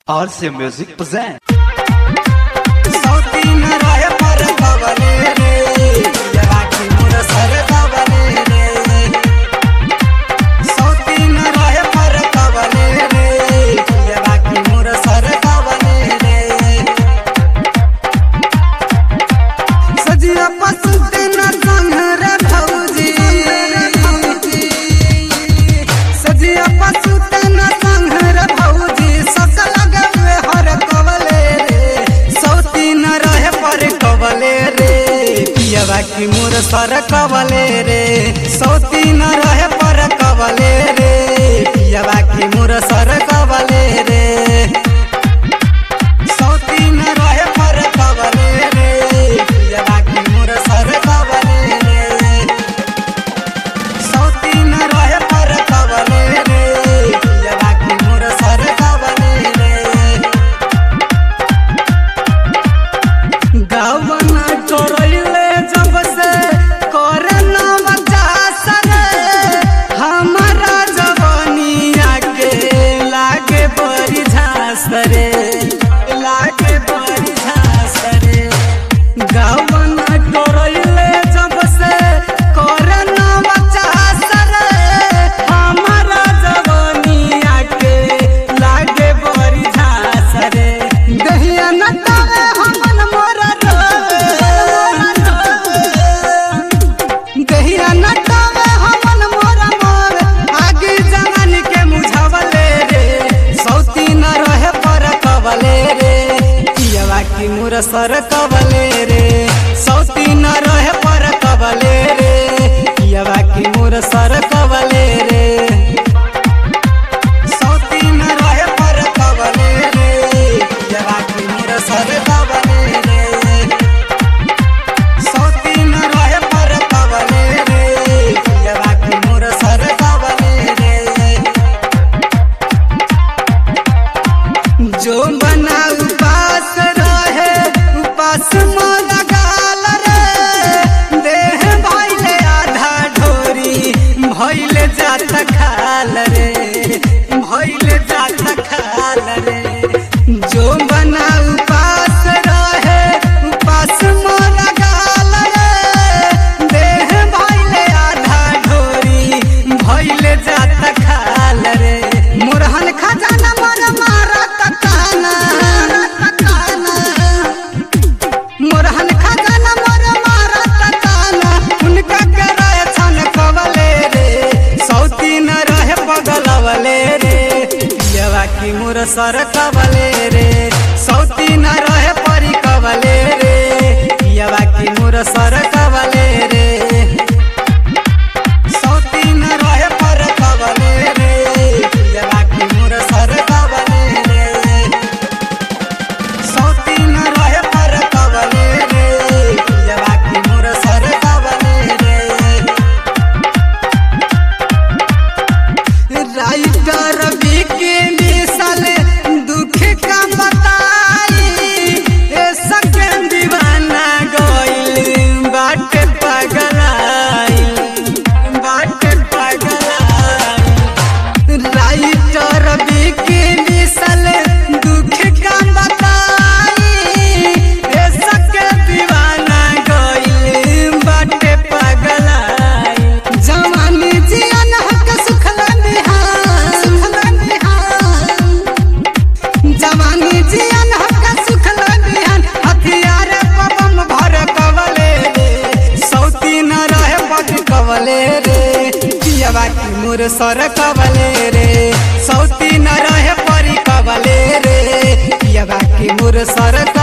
RC Music present. सौती न रहे पर कवले रे जवाकी मोर सर कवले रे सौती न रहे पर कवले रे जवाकी मोर सर कवले रे सजिया पसुते न संग रे भौजी सजिया पसुते न संग रे भौजी सकल गवे हर कवले रे सौती न रहे पर कवले रे पियवा की मोर सर कवले रे सौती न रहे पर कवले रे पियवा की मोर सर कवले रे सौती न रहे पर कवले रे पियवा की मोर सर कवले रे सौती न रहे पर कवले रे पियवा की मोर सर कवले रे गावना चोरैले जब से करे ना बच्चा सरे हमारा जवानिया के लागे बड़ी झांस रे लागे बड़ी झांस रे गावना चोरैले जब से करे ना बच्चा सरे हमारा जवानिया के लागे बड़ी झांस रे दहिया न तारे हमन मोरा दहिया न तारे हमन मोरा मोर आगे जवान के मुझावले रे सौती न रहे पर कवले रे पियवा की मोर सर कवले रे सौती न रहे पर कवले रे पियवा की मोर सर कवले रे सौती न रहे पर कवले रे पियवा की मोर सर कवले रे सौती न रहे पर कवले रे पियवा की मोर सर कवले रे जो बना उपास रहे उपास मोर गाल रे देह भइले आधा ढोरी भइले जात खाल रे भइले जात खाल रे जो बना उपास रहे उपास मोर गाल रे देह भइले आधा ढोरी भइले जात खाल रे मोरहन खजाना मोर मारत काना मोरहन खजाना मोर मारत काना उनका करे छन कवले रे सौती न रहे पगलवले रे पियवा की मोर सर कवले रे सौती न रहे परी कवले रे पियवा की मोर सर कवले रे सौती न रहे पर कवले रे पियवा की मोर सर कवले रे सौती न रहे पर कवले रे पियवा की मोर सर कवले रे राइटर बिके मिसल दुख का बताई ए सकें दीवाना गइल बाट पगलाई बाट पगलाई राइटर बिके मिसल दुख का बताई ए सकें दीवाना गइल बाट पगलाई जवानी जियन हक सुखला बिहान सुखला बिहान जवानी जियन हक सुखला बिहान हथियार पबम भर कवले रे सौती न रहे पग कवले रे पियवा की मोर सर कवले रे सौती न रहे परी कवले रे पियवा की मोर सर